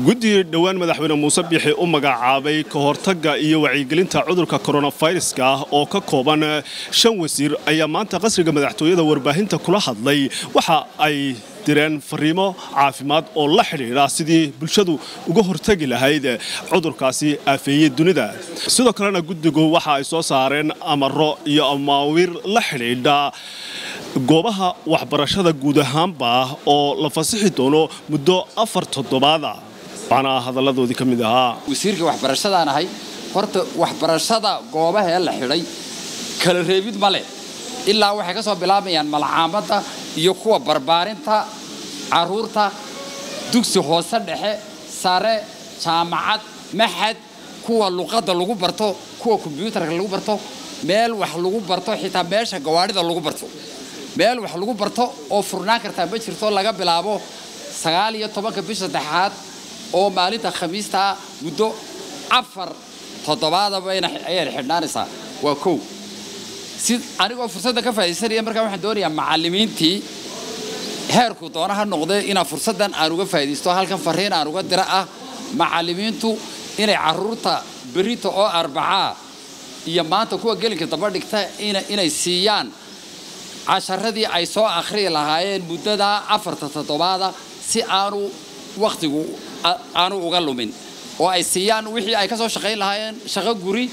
guddi dhowaan madaxweyne muuse biixi u magacaabay ka hortagga iyo wacyigelinta cudurka koronaviruska ah oo ka kooban shan wasiir ayaa maanta qasriga madaxtooyada warbaahinta kula hadlay waxa ay direen fariimo caafimaad oo la xidhiidha sidii bulshadu uga hortagi lahayd cudurkaasi aafeeyey dunida sidoo kalena guddigu waxa ay soo saareen amaro iyo amaawiir la xidhiidha goobaha waxbarashada guud ahaanba oo la fasixi doono muddo afar toddobaada waxaana hadalladoodii ka mid ahaa wasiirka waxbarashadaan ahay horta waxbarashada goobahee la xidhay kala reebid ma leh ilaa waxay ka soo bilaabayaan malcaamadda iyo kuwa barbaarinta carruurta dugsi hoose dhexe sare jaamacad maxad kuwa luqadda lagu barto kuwa kombyuutarka lagu barto meel wax lagu barto xitaa meesha gawaadhida lagu barto meel wax lagu barto oo furnaan kartaa ma jirto laga bilaabo sagaal iyo tobanka bisha saddexaad oo maalinta khamiistaa muddo afar toddobaadaba ayayna xidhnaanaysaa waa kow si anigoo fursadda ka faa'idaysanaya markaa waxaan doonayaa macallimiintii heerku doona ha noqdee inaan fursaddan aan uga faa'idaysto halkan fariin aan uga dira ah macallimiintu inay carruurta berita oo arbacaa iyo maanta kuwa gelinka daba dhigta inay siiyaan casharadii ay soo akhriyi lahaayeen muddadaa afarta toddobaada si aanu wakhtigu aanu uga lumin oo ay siiyaan wixii ay ka soo shaqayn lahaayeen shaqo guri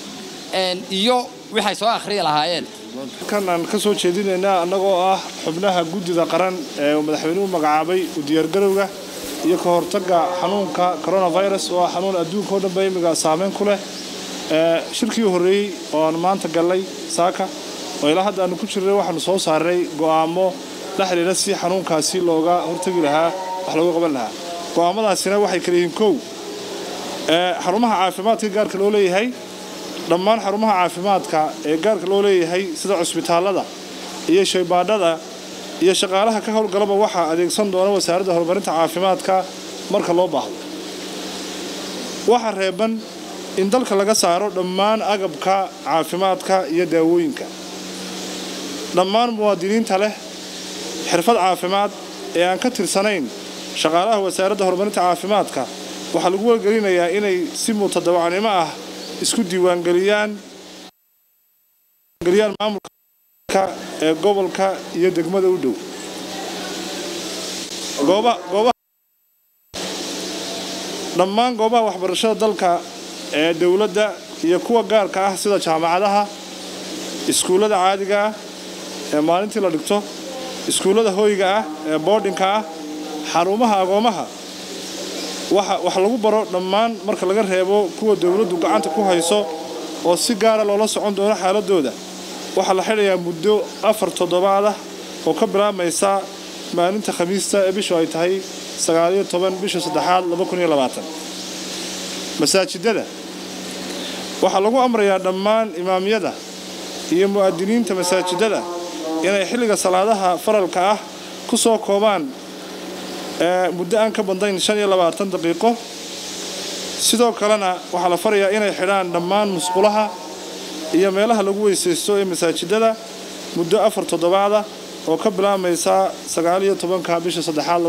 iyo waxay soo akhriyi lahaayeen kan aan ka soo jeedinaynaa annagoo ah xubnaha guddida qaran ee uu madaxweynuhu magacaabay u diyaargarowga iyo ka hortagga xanuunka coronavirus oo ah xanuun adduunka oo dhanba imiga saameyn ku leh shirkii horreeyey oo aan maanta gallay saaka oo ilaa hadda aanu ku jirnay waxaanu soo saaray go'aamo la xidhiidha si xanuunkaasi looga hortagi lahaa wax looga qaban lahaa go'aamadaasina waxay kala yihiin kow xarumaha caafimaadka gaarka loo leeyahay dhammaan xarumaha caafimaadka ee gaarka loo leeyahay sida cusbitaallada iyo shaybaadhada iyo shaqaalaha ka howlgalaba waxaa adeegsan doona wasaaradda horumarinta caafimaadka marka loo baahdo waxaa reeban in dalka laga saaro dhammaan agabka caafimaadka iyo daawooyinka dhammaan muwaadiniinta leh xirfad caafimaad ee aan ka tirsanayn shaqaalaha wasaaradda horumarinta caafimaadka waxaa lagu wargelinayaa inay si mutadawacnimo ah isku diiwaangeliyaan maamulka ee gobolka iyo degmada u dhow dhammaan goobaha waxbarashada dalka ee dowladda iyo kuwa gaarka ah sida jaamacadaha iskuullada caadiga ah ee maalintii la dhigto iskuullada hoyga ah ee boodhinka ah xarumaha agoomaha wax lagu baro dhammaan marka laga reebo kuwa dowladdu gacanta ku hayso oo si gaara loola socon doono xaaladooda waxaa la xidhayaa muddo afar toddobaadah oo ka bilaabmaysa maalinta khamiista ee bishu ay tahay sagaaliyo toban bisha saddexaad masaajidada waxaa lagu amrayaa dhammaan imaamyada iyo mu'adiniinta masaajidada inay xilliga salaadaha faralka ah ku soo koobaan muddo aan ka badnayn daqiiqo sidoo kalena waxaa la farayaa inay xidhaan dhammaan musqulaha iyo meelaha lagu weysaysto ee masaajidada muddo afar toddobaada oo ka bilaabmaysa sagaaliyo tobanka bisha saddexaad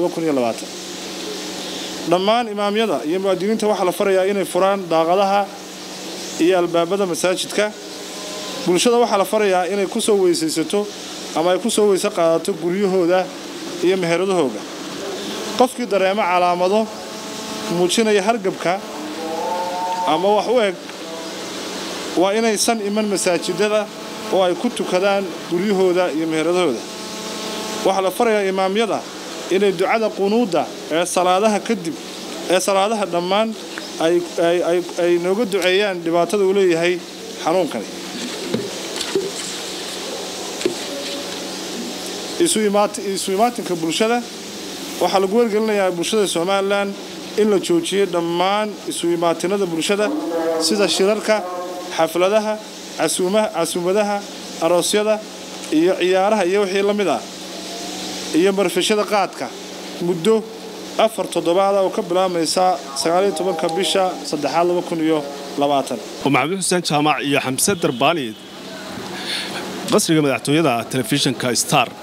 dhammaan imaamyada iyo mu'adiniinta waxaa la farayaa inay furaan daaqadaha iyo albaabada masaajidka bulshada waxaa la farayaa inay ku soo weysaysato ama ay ku soo weyse qaadato guryahooda iyo meheradahooga qofkii dareemo calaamado muujinaya hargabka ama wax u eg waa inaysan iman masaajidada oo ay ku tukadaan guryahooda iyo meheradahooda waxaa la farayaa imaamyada inay ducada qunuudda ee salaadaha kadib ee salaadaha dhammaan ay nooga duceeyaan dhibaatada uu leeyahay xanuunkani isu imaatinka bulshada waxaa lagu wargelinayaa bulshada somalilan in la joojiyey dhammaan isu imaatinada bulshada sida shirarka xafladaha casuumadaha aroosyada iyo ciyaaraha iyo wixii la mid ah iyo marfishada qaadka muddo afar toddobaada oo ka bilaabmaysa sagaaliyo tobanka bisha saddexaad laba kun iyo labaatan maxamed xuseen jaamac iyo xamse darbaani qasriga madaxtooyada telefishinka star